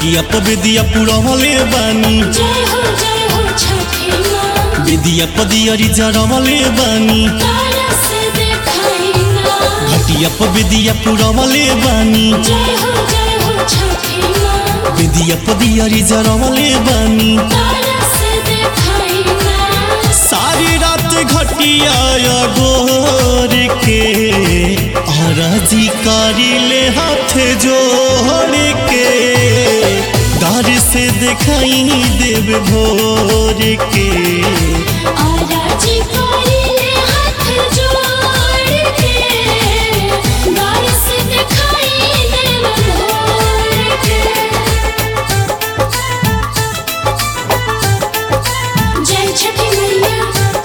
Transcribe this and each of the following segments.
घटिया प विदिया पुरवले बानी जय हो जय हो छठी माँ विदिया प दियरी जरवले बानी तारा से देखाई ना घटिया प विदिया पुरवले बानी जय हो जय हो छठी माँ विदिया प दियरी जरवले बानी तारा से देखाई ना सारी रात घटिया गोर के हराजी कारी ले हाथ जोड़ के दार से दिखाई देव भोर के आराजी कोरी ले हाथ जोड़ के गार से दिखाई देव भोर के जय छठी मैया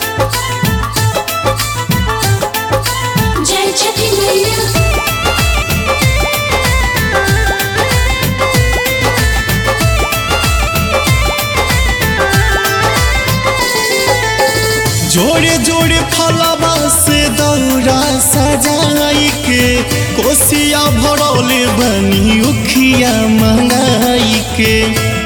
जय छठी मैया जोड़े जोड़े फलवा से दौरा सजाई के कोसिया भरौले बनी उखिया मंगाई के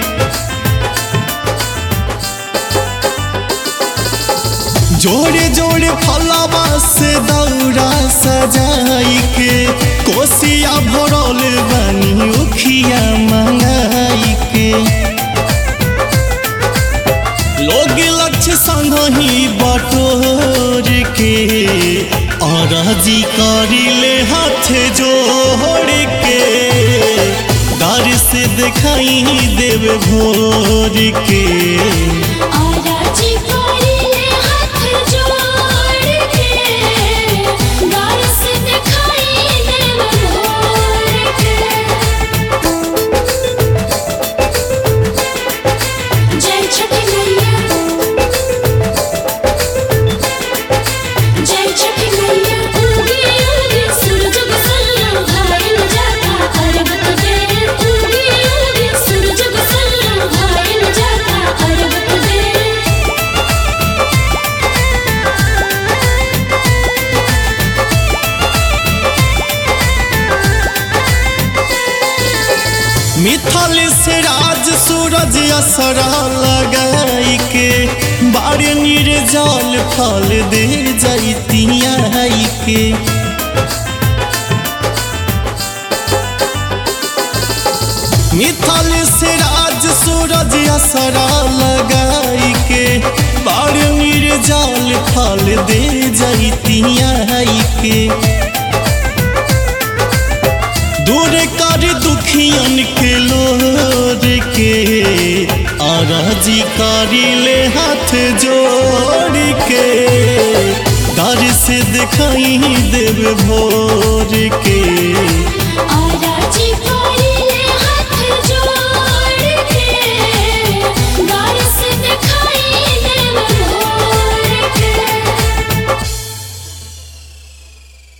जोड़े जोड़े फलवा से दौरा सजाई के कोसिया भरौले बनी उखिया मंगाई के लोग लक्ष्य संग ही बटोर के अरजी करिले हाथ जोड़ के दर से दिखाई देव भोर के आराजी कोरी ले हाथ जोड़ के गार से दिखाई देव भोर के जय छठी मैया जय छठी मैया उगी उगी सूरज गुसल्ला भाई न जाता अरब तुझे उगी उगी सूरज गुसल्ला भाई न जाता अरब तुझे मिथल से राज सूरज असरा लगाई के बारे निर्जल फल दे जैतिया के मिथल से राज सूरज असरा लगाई के बारे निर्जल फल दे जैतिया के दूर कर दुखियन के लोर के अरजी करी ले हाथ जोड़ के दर से दिखाई देव भोर के